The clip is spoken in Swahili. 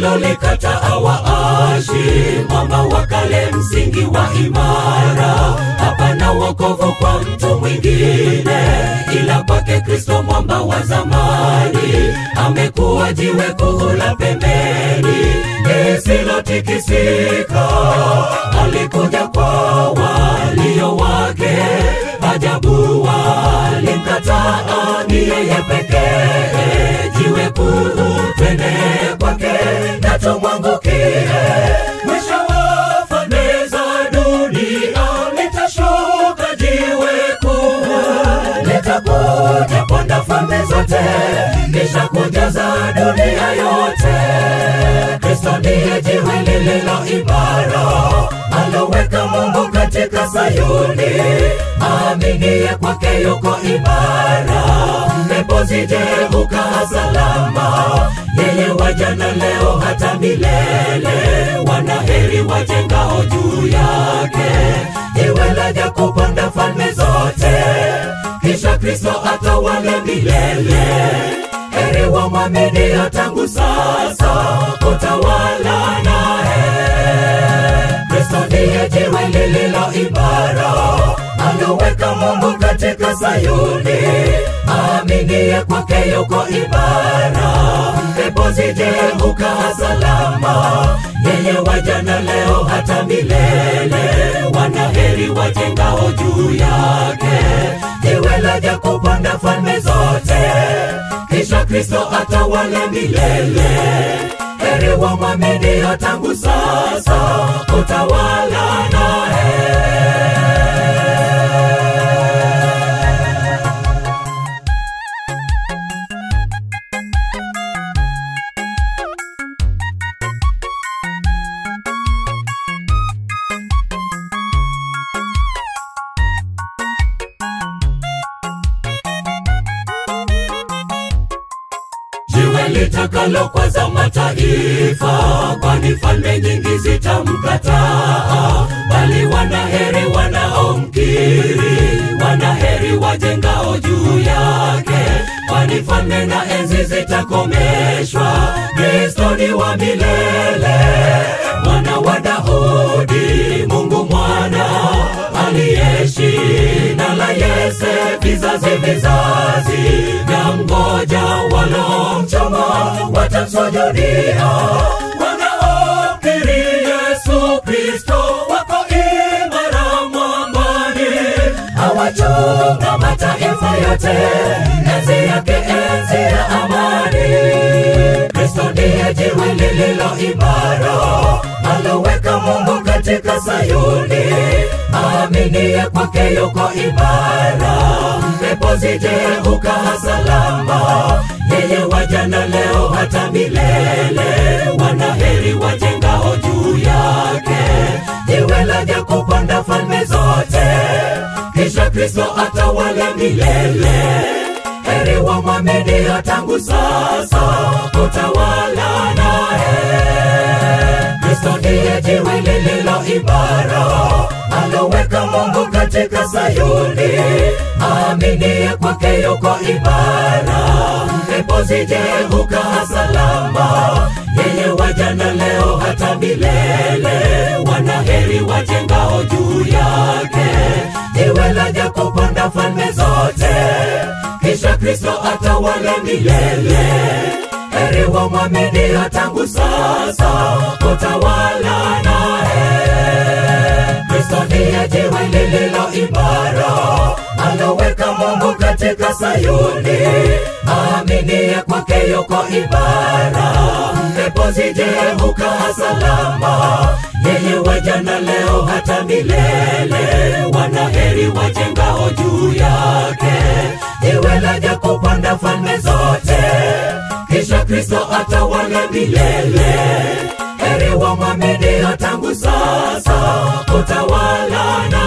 walilolikata waashi, mwamba wa kale, msingi wa imara. Hapana wokovu kwa mtu mwingine ila kwake Kristo, mwamba wa zamani. Amekuwa jiwe kuu la pembeni lisilotikisika. Alikuja kwa walio wake, ajabu walimkataa. Ni yeye pekee jiwe kuu, twende kwake na tumwangukie. Mwisho wa falme za dunia litashuka jiwe kuu, litakuja ponda falme zote, kisha kujaza dunia yote. Kristo ndiye jiwe lililo imara, aloweka Mungu katika Sayuni. Aaminie kwake yuko imara, pepo zije hukaa salama. Yeye wajana leo hata milele, wanaheri wajengao juu yake. Jiwe laja kupanda falme zote, kisha Kristo atawale milele. Heri wamwaminio tangu sasa, utawala naye. Kristo ndiye jiwe lililo imara, aloweka Mungu katika Sayuni. Aaminie kwake yuko imara, pepo zije hukaa salama. Yeye wajana leo hata milele, wanaheri wajengao juu yake. Jiwe laja kupanda falme zote, kisha Kristo atawale milele. Heri wamwaminio tangu sasa, utawala naye. jiwe litakalo kwaza mataifa, kwani falme nyingi zitamkataa. Bali wanaheri wanaomkiri, wanaheri wajengao juu yake, kwani falme na enzi zitakomeshwa. Kristo ni wa milele, mwana wa Daudi, Mungu mwana aliyeishi na la Yese, vizazi vizazi vya mgoja walomchoma watamsujudia. Wanaomkiri Yesu Kristo wako imara mwambani, awachunga mataifa yote, enzi yake enzi ya amani. Kristo ndiye jiwe lililo imara, aloweka Mungu katika Sayuni. Aaminie kwake yuko imara, pepo zije hukaa salama. Yeye wajana leo hata milele, wanaheri wajengao juu yake. Jiwe laja kupanda falme zote, kisha Kristo atawale milele. Heri wamwaminio tangu sasa, utawala naye. Kristo ndiye jiwe lililo imara, aloweka Mungu katika Sayuni. Aaminie kwake yuko imara, pepo zije hukaa salama. Yeye wajana leo hata milele, wanaheri wajengao juu yake. Jiwe laja kupanda falme zote, kisha Kristo atawale milele. Heri wamwaminio tangu sasa, utawala naye. Kristo ndiye jiwe lililo imara, aloweka Mungu katika Sayuni. Aaminie kwake yuko imara, pepo zije hukaa salama. Yeye wajana leo hata milele, wanaheri wajengao juu yake. Jiwe laja kupanda falme zote, kisha Kristo atawale milele. Heri wamwaminio tangu sasa, utawala na